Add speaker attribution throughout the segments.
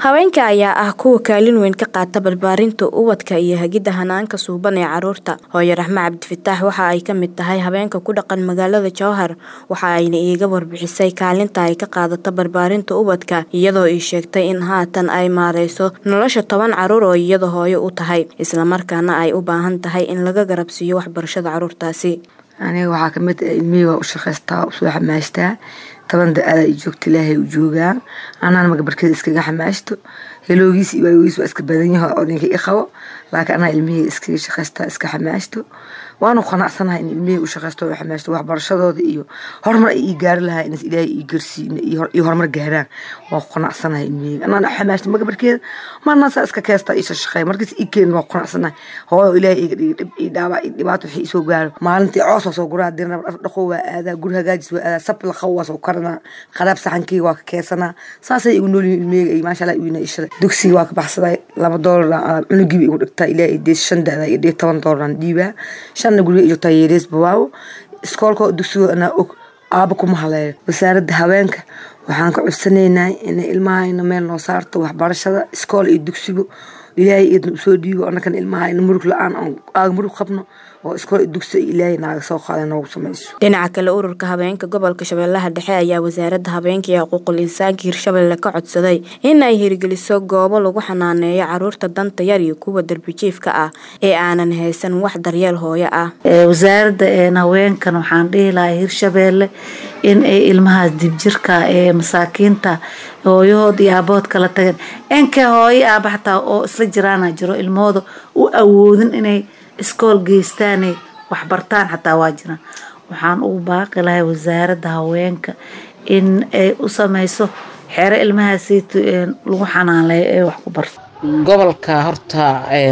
Speaker 1: haweenka ayaa ah kuwa kaalin weyn ka qaata barbaarinta ubadka iyo hagidda hanaanka suuban ee caruurta hooyo raxme cabdifataax waxa ay ka mid tahay haweenka ku dhaqan magaalada jowhar waxa ayna iiga warbixisay kaalinta ay ka qaadato barbaarinta ubadka iyadoo ii sheegtay in haatan ay maareyso nolosha toban caruur oo iyada hooyo u tahay islamarkaana ay u baahan tahay in laga garabsiiyo waxbarashada caruurtaasi
Speaker 2: aniga waxaa kamid ah ilmihii waa u shaqaystaa usoo xamaashtaa toban da-ada i joogta ilaahay u joogaa anaan magabarkeeda iskaga xamaashto heloogiis iyo waayogiis waa iska badan yaho oo ninka i qabo laakiin anaa ilmihii iskaga shaqaystaa iska xamaashto waanu qanacsanahay in ilmihii u shaqaysto oo xamaashto waxbarashadooda iyo horumar ay ii gaari lahaa inas ilaahay ii garsiin iyo horumar gaaraan waan ku qanacsanahay ilmihii anaan xamaashto magabarkeeda maana saa iska keestaa iisha shaqeey markiis ii keen waan ku qanacsanahay hooyo ilaahay iga dhigi dhib ii dhaawaa ii dhibaato wixii isoo gaaro maalintii coos waa soo guraa dirna dhaqo waa aadaa guri hagaajis waa aadaa sab laqaw waa soo karanaa qaraab saxankii waa ka keesanaa saasay igu noolyihin ilmiheyga iyo maasha allah iwina ishaday dugsiga waa ka baxsaday laba doolar cunugiiba igu dhigtaa ilaahay dees shan da-da iyo dhig toban doolaraan dhiibaa shanna guriga i joogtaa yeerees bawaawo iskoolka dugsigo anaa og aaba kuma haleeyo wasaaradda haweenka waxaan ka codsanaynaa inay ilmahayna meel noo saarto waxbarashada iskool iyo dugsigo ilaahay idna usoo dhiibo annakana ilmahayna murug la-aan aaga murug qabno oo iskool iyo dugsi ilaahay naaga soo qaada noogu samayso
Speaker 1: dhinaca kale ururka habeenka gobolka shabeellaha dhexe ayaa wasaaradda habeenka iyo xuquuqul insaanka hirshabelle ka codsaday in ay hirgeliso goobo lagu xanaaneeyo caruurta danta yar iyo kuwa darbijiifka ah ee aanan haysan wax daryeel hooyo ah
Speaker 3: wasaaradda haweenkan waxaan dhihi lahaa hirshabeelle in ay ilmahaas dibjirka ee masaakiinta hooyahood iyo aabahood kala tageen inkay hooyo aaba xataa oo isla jiraana jiro ilmahooda u awoodin inay iskool geystaanay waxbartaan xataa waa jiraan waxaan ugu baaqi lahay wasaaradda haweenka in ay u sameyso xero ilmahaasiito lagu xanaanleeyo ee wax ku barto
Speaker 4: gobolka horta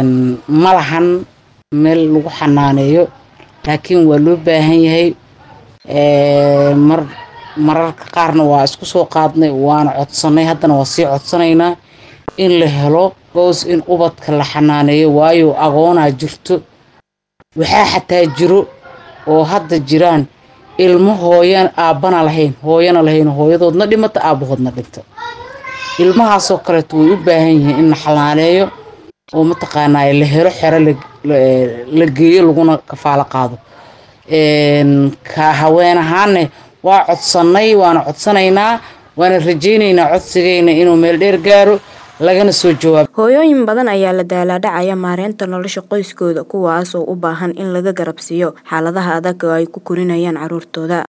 Speaker 4: ma lahan meel lagu xanaaneeyo laakiin waa loo baahan yahay mar mararka qaarna waa isku soo qaadnay waana codsanay haddana waa sii codsanaynaa in la helo goos in ubadka la xanaaneeyo waayo agoonaa jirto waxaa xataa jiro oo hadda jiraan ilmo hooyan aabbana lahayn hooyana lahayn hooyadoodna dhimata aabbahoodna dhinta ilmahaasoo kaleeto way u baahan yihiin in la xanaaneeyo oo mataqaanaa la helo xero la geeyo laguna kafaalo qaado ka haween ahaanne waa codsannay waana codsanaynaa waana rajaynaynaa codsigayna inuu meel dheer gaaro lagana soo jawaabo
Speaker 1: hooyooyin badan ayaa la daalaadhacaya maareynta nolosha qoyskooda kuwaasoo u baahan in laga garabsiiyo xaaladaha adag oo ay ku korinayaan caruurtooda